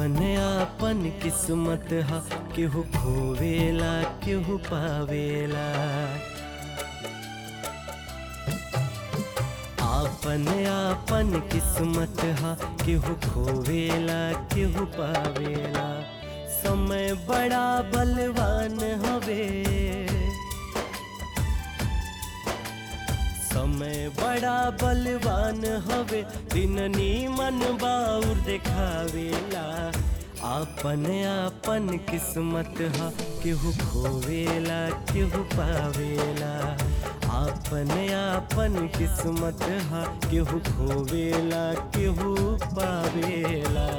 आपन आपन किस्मत हा केहू खोवेला केहू पावेला आपन आपन किस्मत हा केहू खोवेला केहू पावेला समय बड़ा बलवान हवे समय बड़ा बलवान हवे दिन नीमन बाउर देखावेला आपन आपन किस्मत हा केहू खोवेला केहू पावेला आपन आपन किस्मत हा केहू खोवेला केहू पावेला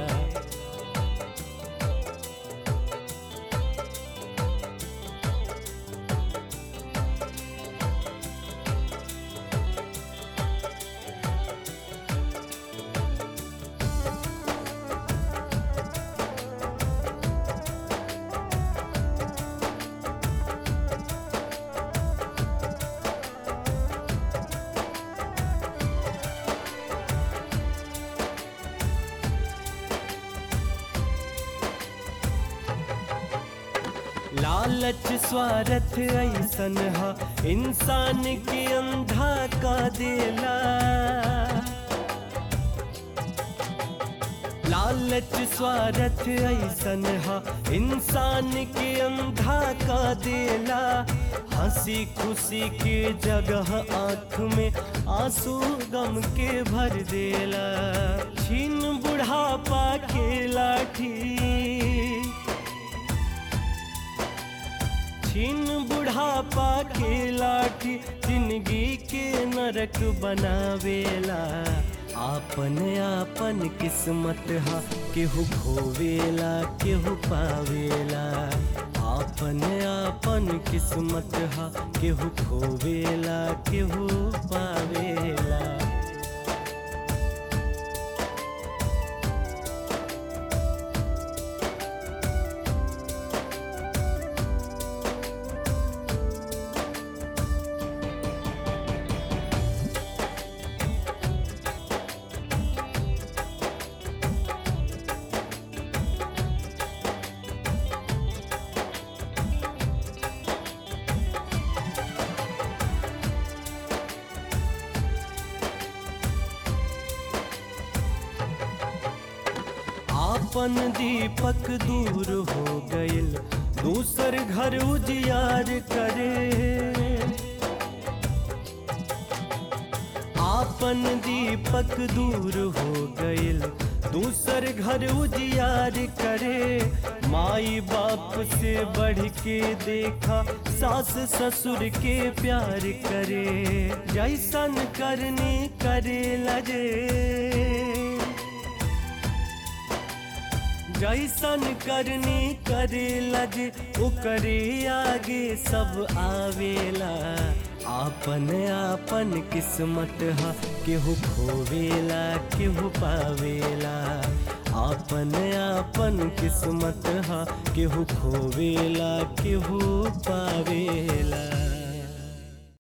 लालच स्वार्थ ऐसन हा इंसान के अंधा का देला लालच स्वार्थ ऐसन हा इंसान के अंधा का देला हंसी खुशी के जगह आंख में आंसू गम के भर देला छीन बुढ़ापा के लाठी छीन बुढ़ापा के लाठी जिंदगी के नरक बनावेला आपन आपन किस्मत हा केहू खोवेला केहू पावेला आपन आपन किस्मत हा केहू खोवेला केहू पावेला आपन दीपक दूर हो गइल दूसर घर उजियार करे आपन दीपक दूर हो गइल दूसर घर उजियार करे माई बाप से बढ़ के देखा सास ससुर के प्यार करे जैसन करनी करे लजे जैसन करनी करे लज ओकरे आगे सब आवेला आपन आपन किस्मत हा केहू खोवेला केहू पावेला आपन आपन किस्मत हा केहू खोवेला केहू पावेला